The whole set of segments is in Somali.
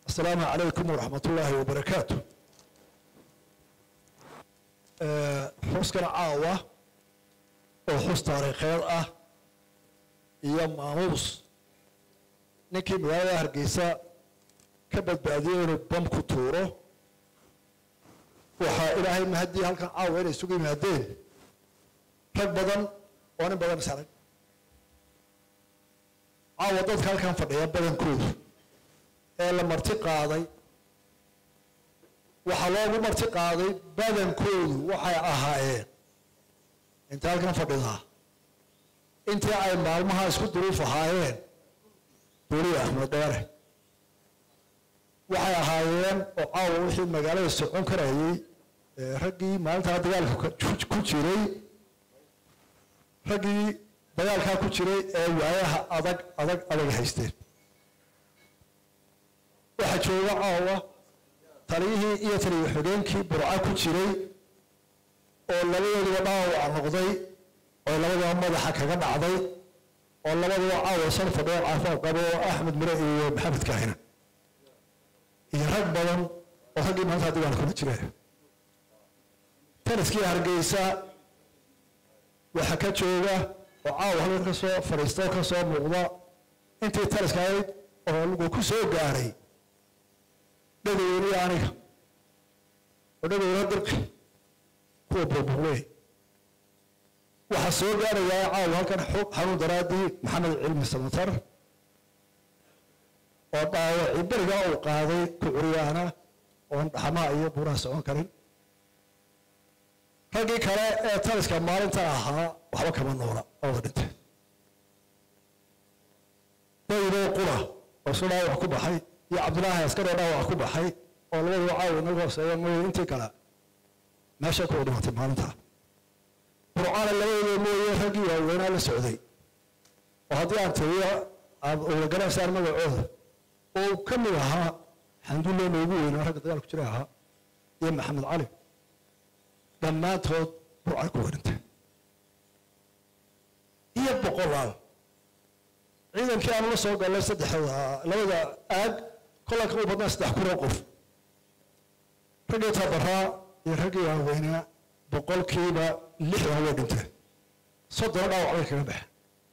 asalaamu calaykum waraxmat ullaahi wabarakaatu xuskana caawa oo xus taariikheed ah iyo maamuus ninkii magaalada hargeysa ka badbaadiyey inuu bam ku tuuro waxaa ilaahay mahaddii halkan caawa inay isugu yimaadeen rag badan oo nin badan isarag caawa dadka halkan fadhiya badankoodu ee la marti qaaday waxaa loogu marti qaaday badankoodu waxay ahaayeen inta halkan fadhidaa intii ay maalmaha isku duruuf ahaayeen duuriya axmed dheere waxay ahaayeen oo caawa wixii magaalada socon karayay raggii maalintaa dagaalka ku jiray raggii dagaalkaa ku jiray ee waayaha adag adag adag haysteen waxaa jooga caawa taliyihii iyo taliya xogeenkii burca ku jiray oo labadooduba dhaawac noqday oo labadaba madaxa kaga dhacday oo labadaba caawa shan fadhiyo caafimaad qabo oo axmed mire iyo maxamed kaahina iyo rag badan oo raggii maalintaa dagaalka kula jira taliskii hargeysa waxaa ka jooga oo caawa halkan ka soo fadhiista oo ka soo muuqda intii taliska ahayd oo lagu ku soo gaaray dhagoweyniyo aniga oo dhagoweyna dirqi kuwa burburley waxaa soo gaarayaa caawa halkan xog xanuun daraadii maxamed cilmi samatar oo dhaawacii beriga uu qaaday ku curyaana oon dhaxmaha iyo buuraha socon karin raggii kale ee taliska maalinta ahaa waxba kama noola ooda dhintay daydoo qura oo isu dhaawac ku baxay iyo cabdilaahi askaroo dhaawac ku baxay oo labaduu caawa inaga hooseeya mooye intii kale meeshay kuwa dhimatay maalintaa burcana labadooda mooye raggii waaweynaa la socday oo haddii aan tiriyo aad ula garaysaan magacooda oo ka mid ahaa xandulle noogu weynaa ragga dagaal ku jira ahaa iyo maxamed cali dhammaantood burcay ku werintay iyo boqolaal ciidankii aanu la soo gallay saddexda labada aag kollanka u badnaa saddex kun oo qof raggii tabaraa iyo raggii waaweynaa boqolkiiba lixdan way dhinteen soddona dhaawac bay kaga baxeen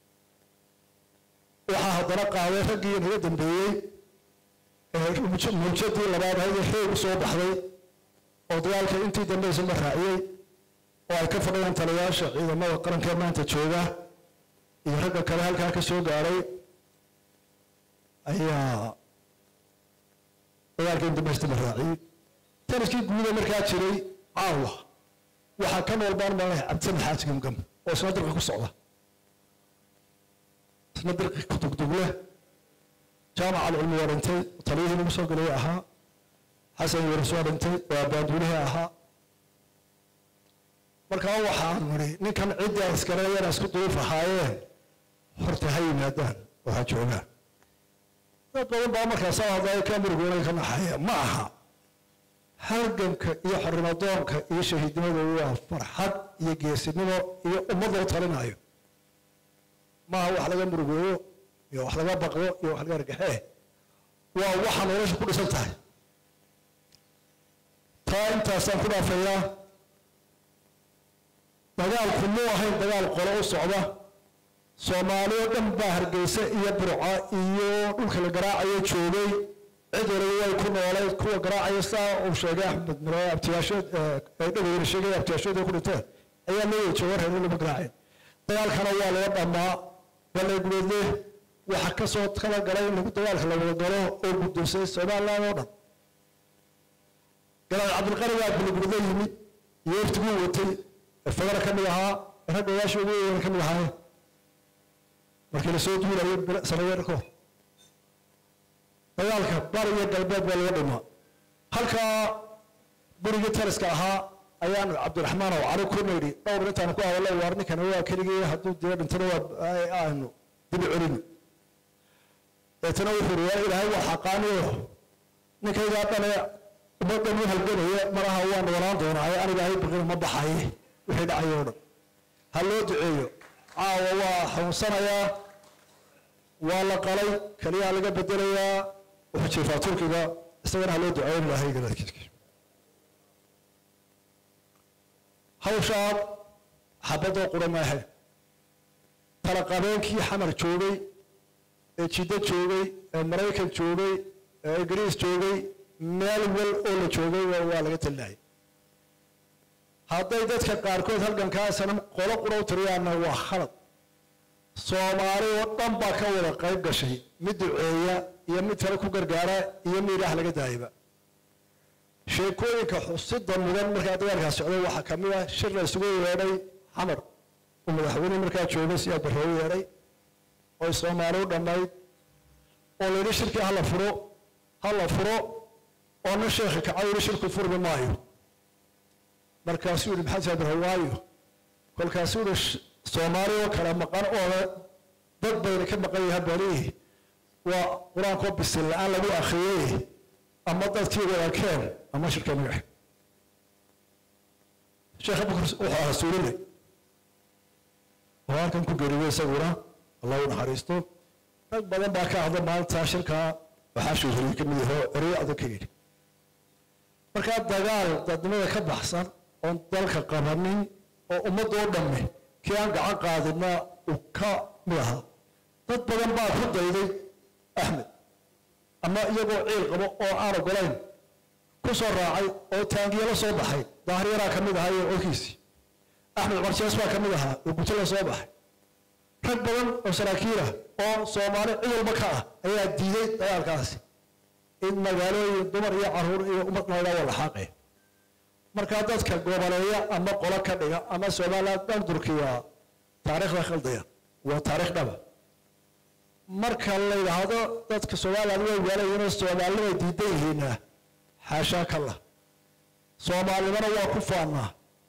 waxaa haddana qaaday raggii naga dambeeyey muujadii labaad ahayd ee xoog u soo baxday oo dagaalka intii dambaysa ma raaciyey oo ay ka fadhiyaan taliyaasha ciidamada qaranka ee maanta jooga iyo ragga kale halkaa ka soo gaaray ayaa dagaalka in dambaysta ma raaciyey taliskii guuda markaa jiray caawa waxaa ka nool baan malay cabdisamed xaaji gamgam oo isna dirqi ku socda isna dirqi ku dugdugle jaamac alcilmi waa dhintay taliyihii lagu soo gelay ahaa xasan waris waa dhintay waa baanduulihii ahaa markaa waxaan nidhi ninkan ciddii askareeyana isku duruuf ahaayeen horta ha yimaadaan oo ha joogaan dad badan baa markaas hadlaya ka murugoonaga ka naxaya ma aha halganka iyo xornimadoonka iyo shahiidnimadu waa farxad iyo geesinimo iyo ummad lagu talinayo maaha wax laga murugooyo iyo wax laga baqdo iyo wax laga argaxee waa waxa nolosha ku dhisan tahay taa intaasaan ku dhaafayaa dagaalku muu ahayn dagaal qolo u socda soomaaliyo dhan baa hargeysa iyo burca iyo dhulka la garaacayo joogay cid waliba way ku noolayd kuwa garaacaya saa uu sheegay axmed mire abtiyaashood dhagoweyne sheegay abtiyaashood ku dhinteen ayaa loo wada jooga reer lama garaaceen dagaalkana waa laga dhammaa balay gubeedle waxaa ka soo kala galay in lagu dagaalka la wada galo oo guddoonsay somaliland oo dhan galaad cabdilqani baa baligubeedle yimid iyo waftiguu watay fagara ka mid ahaa ragga oyaasha ugu weyn ka mid ahaayeen markii lasoo duulayo sanadeer ka hor dagaalka bari iyo galbeed baa laga dhimaa halkaa burigii taliska ahaa ayaan cabdiraxmaan oo cali ku nidhi dhowr intaanu ku hadallo waar ninkana waa keligii hadduu dee dhintana waa aanu dibi celino deetana wuxuu ri ilaahay waa xaqaaniyo ninkaygaa dhane ummaddan u halganaya malaha waan walaan doonaaye aniga ahay baqina ma baxaye wixii dhacayo o dhan ha loo duceeyo caawa waa xanuunsanayaa waa la qalay keliyaha laga bedelayaa wuxuu jiifaa turkiga isagana ha loo duceeyo in ilaahay garaadkiiska hawshaa xabadoo qura maahe tala qabeenkii xamar joogay ee jiddo joogay ee maraykan joogay ee ingiriis joogay meel wal oo la joogay waa laga talinayay hadday dadka qaarkood halgankaasana qolo qura u tiriyaanna waa khalad soomaali oo dhan baa ka wada qayb gashay mid duceeya iyo mid kale ku gargaara iyo mid ilaah laga daayaba sheekooyinka xusida mudan markaa dagaalkaas socday waxaa ka mid ah shir la isugu yeedhay xamar uu madaxweyne markaa joogay si abarroo yeedhay oy soomaali u dhammayd oo la yidhi shirkii hala furo hala furo oo nin sheekhi kacay yidhi shirku furmi maayo markaasuu yidhi maxamed abarro waayo kolkaasuu yidhi soomaali oo kale maqan oo dad bayna ka maqan yahay balihi waa qur-aankoo bisil la-aan lagu akhriyey ama dadkii wadakeen ama shirka magax sheekh abubakar wuxuu ahaa suulile oo halkan ku geeriyey isaguna allah u naxariisto rag badan baa ka hadla maalintaa shirkaa waxaa shuuhuriyey ka mid yaho ereyo adag ka yidhi markaa dagaal dadnimada ka baxsan oon dalka qabanin oo ummadda oo dhamme kii aan gacan qaadina uu ka mid ahaa dad badan baa ku dayday axmed ama iyagoo ciil qabo oo aan ogolayn ku soo raacay oo taangiye la soo baxay daahiryaraa ka mid ahaa iyo codkiisii axmed cumar jees baa ka mid ahaa oo guto la soo baxay rag badan oo saraakiilah oo soomaali cid walba ka ah ayaa diiday dagaalkaasi in magaalooyin dumar iyo caruur iyo ummad laydhaa waa laxaaqe markaa dadka goboleeya ama qolo ka dhiga ama somaliland dhan durkiya taariikhda khaldaya waa taariikh dhaba marka la yidhaahdo dadka somaliland way waalayinoo soomaalinimay diidan yihiina xaashaa ka lah soomaalinimana waa ku faannaa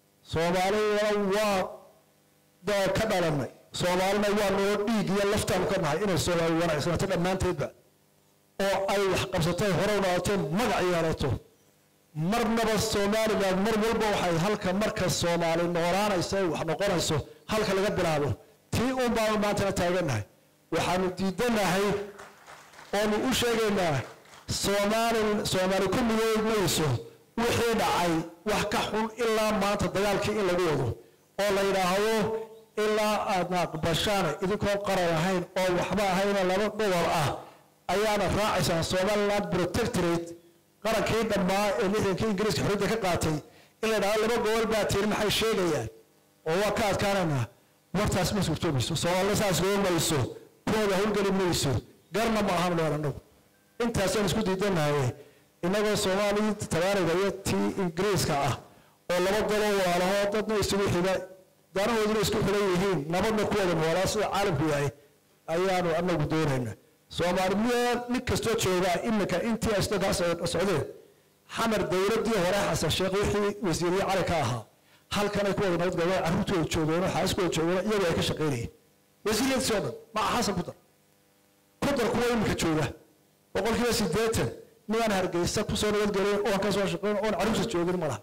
soomaalinimana waa ka dhalanay soomaalina waa noo dhiig iyo laftaanu ka nahay inay soomaali wanaagsanaato dhammaanteedba oo ay wax qabsatay hore u noqoto magac yeelato marnaba somaliland mar walba waxay halka marka soomaali noolaanayso ay wax noqonayso halka laga bilaabo tii un baanu maantana taagannahay waxaanu diidanahay oonu u sheegaynaa soomaali soomaali ku midood mayso wixii dhacay wax ka xun ilaa maanta dagaalkii in lagu wado oo la yidhaahdo ilaa aadna aqbashaan idinkoo qaran ahayn oo waxba ahayna laba gobol ah ayaana raacaysaan somaliland protectorate qarankii dhammaa ee lixdankii ingiriiska xorriyadda ka qaatay in la yidhahdo laba gobol baa tiri maxay sheegayaan oo waa ka adkaanaynaa wartaas ma suurtoomayso soomaalina saas goo mayso kuwada howlgeli mayso garna ma ahan leer annagu intaasaan isku diidanahay innagoo soomaalii tabaariga iyo tii ingiriiska ah oo laba daloo walaalaho dadna isugu xiga danahooduna isku xilan yihiin nabadna ku wada noolaa sida caalamku yahay ayaanu anagu doonayna soomaali miyaa nin kastoo joogaa iminka intii asdo kaa socdeen xamar dowladdii hore xasan sheekh wixii wasiiriye cali ka ahaa halkanay ku wada nabad galeen carruurtooda joogeenoo xaaskooda joogeen iyagoo ay ka shaqaynayeen wasiiriyadiisi oo dhan maca xasan ku dar ku dar kuwa iminka jooga boqolkiiba siddeetan midaan hargeysa kusoo nabadgelin oon ka soo shaqayn oon carruurta joogin ma laha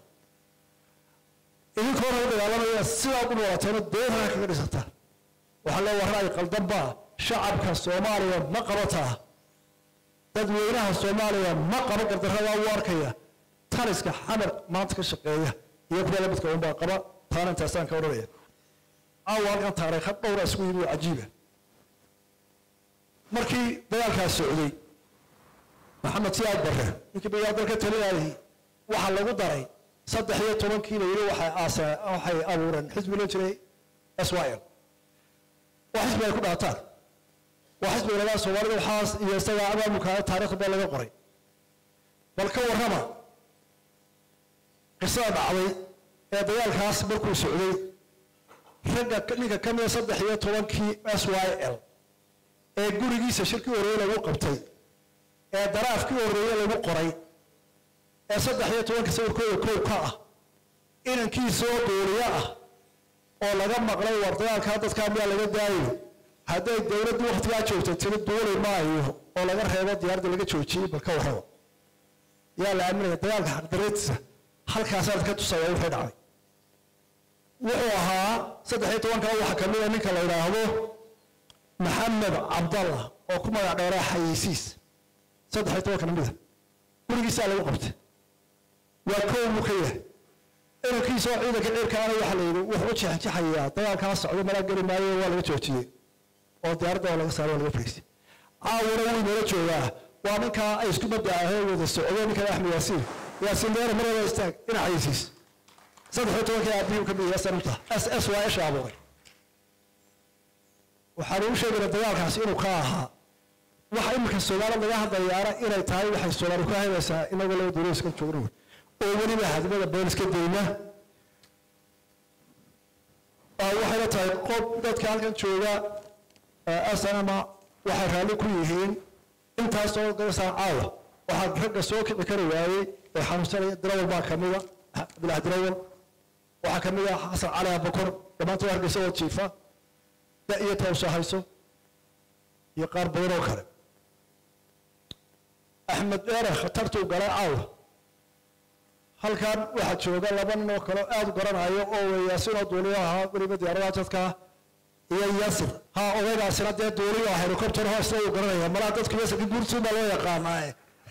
idinkoo hor dagaalamaya sidaad u noolateeno deedaha kaga dhisataan waxaa loo warraay qaldanbaa shacabka soomaaliya ma qabataa dadweynaha soomaaliya ma qaba gardarradaa u arkaya taliska xamar maanta ka shaqeeya iyo kuwa la midka unbaa qaba taana intaasaan ka odhanaya caawa halkan taariikha dhowra isku yimi oo cajiiba markii dagaalkaas socday maxamed siyaad barre ninkii biyaa dalka talinayay waxaa lagu daray saddex iyo tobankii la yidhi waxay aasee waxay abuureen xisbi loo jiray s y l waa xisbi ay ku dhaataan waa xisbi lagaa soomaalida waxaas iyo isagaa abaabulkaa taariikhda baa laga qoray bal ka warrama qisada dhacday ee dagaalkaas markuu socday ragga ninka ka mida saddex iyo tobankii s y l ee gurigiisa shirkii horreeye lagu qabtay ee daraafkii horreeye lagu qoray ee saddex iyo tobanka sawirkooda kow ka ah inankiisa oo duuliyo ah oo laga maqlay war dagaalkaa dadkaa miyaa laga daayo hadday dowladdu waktigaa joogtay tiri duuli maayo oo laga reebo diyaaradda laga joojiyey bal ka warraba yaa la aaminaya dagaalka xaqdareedisa halkaasaad ka tusaya wixii dhacday wuxuu ahaa saddex iyo tobanka waxaa ka mida ninka la yidhaahdo maxamed cabdallah oo ku magac dheeraa xayeysiis saddex iyo tobanka namida gurigiisaa lagu qabtay waa koow buu ka yahay inankiisa oo ciidanka ciirkaana waxaa la yidhi wuxuu u jexjaxayaa dagaalkaa socdo malaa geli maayo waa laga joojiyey oo diyaaradda waa laga saaray waa laga fariisay caawuna wuu inala joogaa waa ninkaa ay isku mabda ahee wada socdo ninkan axmed yaasiin yaasiin deere marada istaag dhinaciisiis saddex iyo tobankii aabihii ka mid yahay sanamta s s waa isha abuuray waxaan ugu sheegaynaa dagaalkaasi inuu ka ahaa waxa iminka soomaaliya laga hadlayaana inay tahay waxay soomaali ku haynaysaa inagoo laba dowlad iska joogna wey oo weliba hadmada booliska dayna waxayna tahay qof dadka halkan jooga asanama waxay raalli ku yihiin intaasoo gasaan caawa waxaa ragga soo kici kari waayey ee xanuunsanaya dirawal baa kamida cabdillahi dirawal waxaa kamid ah xasan cali abakor dhammaantood hargeysa oo jiifa da iyo tawsa hayso iyo qaar badan oo kale axmed dheere khatartuu galay caawa halkan waxaa jooga laba nin oo kale aada u garanayo oo weyaasin oo duuliyo ahaa weliba diyaaradaha dadka iyo yasir ha odaygaasina dee duuliyo ah helicopter hoosna uu garanaya malaha dadku yasirka guurtuun baa loo yaqaanaaye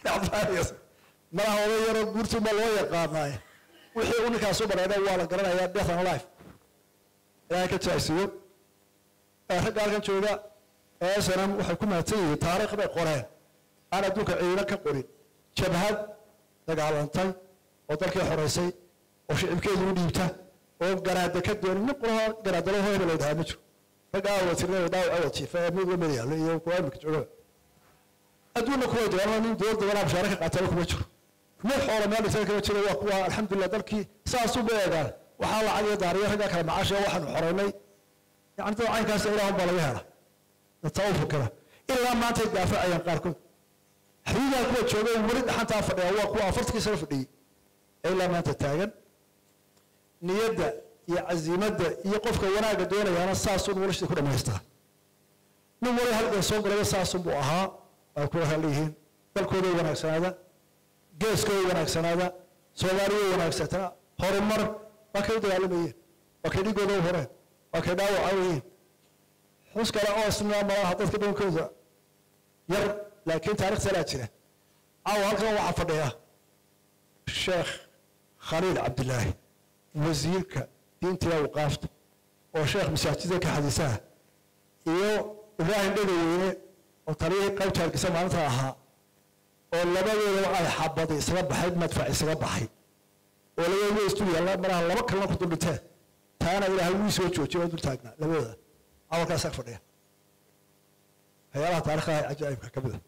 malaha oday yaroo guurtuun baa loo yaqaanaaye wixii uu ninkaas u bareedha waa la garanayaa death and life ilaahay ka jaasiyo ragga halkan jooga ee snm waxay ku mahadsan yihiin taariikh bay qoreen aan adduunka ciidan ka qorin jabhad dagaalantay oo dalkii xoreysay oo shicibkeedu u dhiibta oo garaada ka doonin nin qolaha garaadalo hebel ay dhahaa ma jiro ragga aawad tirnay dhaawac awad jiifa ee mid lamid yaallo iyo kuwa imika jooga adduunna kuway doonaan nin dowladda walaa bashaare ka qaataba kuma jiro mid xoola meel dhigtay kama jiro waa kuwa alxamdulilah dalkii saasuu ba eegaan waxaa lacag iyo daariyo ragga kale macaasha waxaanu xoreynay yani dad caynkaas ilaahun baa laga hela dadtaa u fikira ilaa maantay daafacayaan qaarkood xabiibaha kuwa jooga weli dhaxantaa fadhiya waa kuwa afartankii sano fadhiyey ee ilaa maanta taagan niyadda iyo casiimadda iyo qofka wanaagga doonayaana saasun noloshii ku dhammaystaa nin wali halkan soo galaya saasun buu ahaa ay ku leeyihiin dalkooday wanaagsanaada geeskooday wanaagsanaada soomaaliya wanaagsataa horumar waa kay u dagaalamayeen waa kay dhigooda u horeen waa kay dhaawaca yihiin xus kale oo isna malaha dadka dhankooda yar laakiin taarikhta laa jira caawa halkan waxaa fadhiya sheekh khaliil cabdilaahi wasiirka diinta iyo awqaafta oo sheekh masaajida ka xadiisaha iyo ibraahim dhegaweyne oo taliyihii qaybta hargeysa maalinta ahaa oo labadooda ay xabadi isaga baxay madfac isaga baxay oo labadooda istu yaalla malaha laba kalena ku duldhinteen taana ilaahay wuu soo joojiyay waa dul taagnaa labadooda awalkaas ag fadhiya waxyaalaha taariikhaha cajaa'ibka ka mid a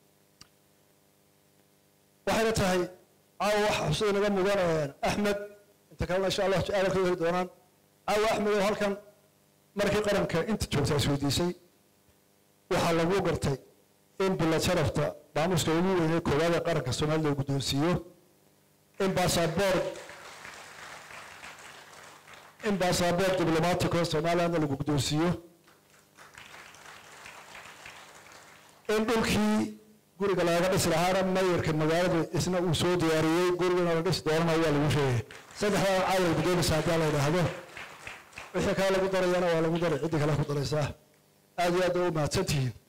waxayna tahay caawa waxa xusada naga mudan axmed inta kalena insha allah aada ka heli doonaan caawa axmed oo halkan markii qaranka inta joogtaa isweydiisay waxaa lagu gartay in bilad sharafta maamuska ugu weynee koowaad ee qaranka soomaalida uu guddoonsiiyo in baasaboor in baasaboor diblomaatico somalilandna lagu guddoonsiiyo in dhulkii guriga looga dhisi lahaana mayarka magaalada isna uu soo diyaariyey gurigana la dhisi doonana waa lagu sheegay saddexdaa caawal guddoonaysa haddii la yidhaahdo wixii kale lagu darayana waa lagu daray ciddii kale ku daraysaa aad iyo aad u mahadsantihiin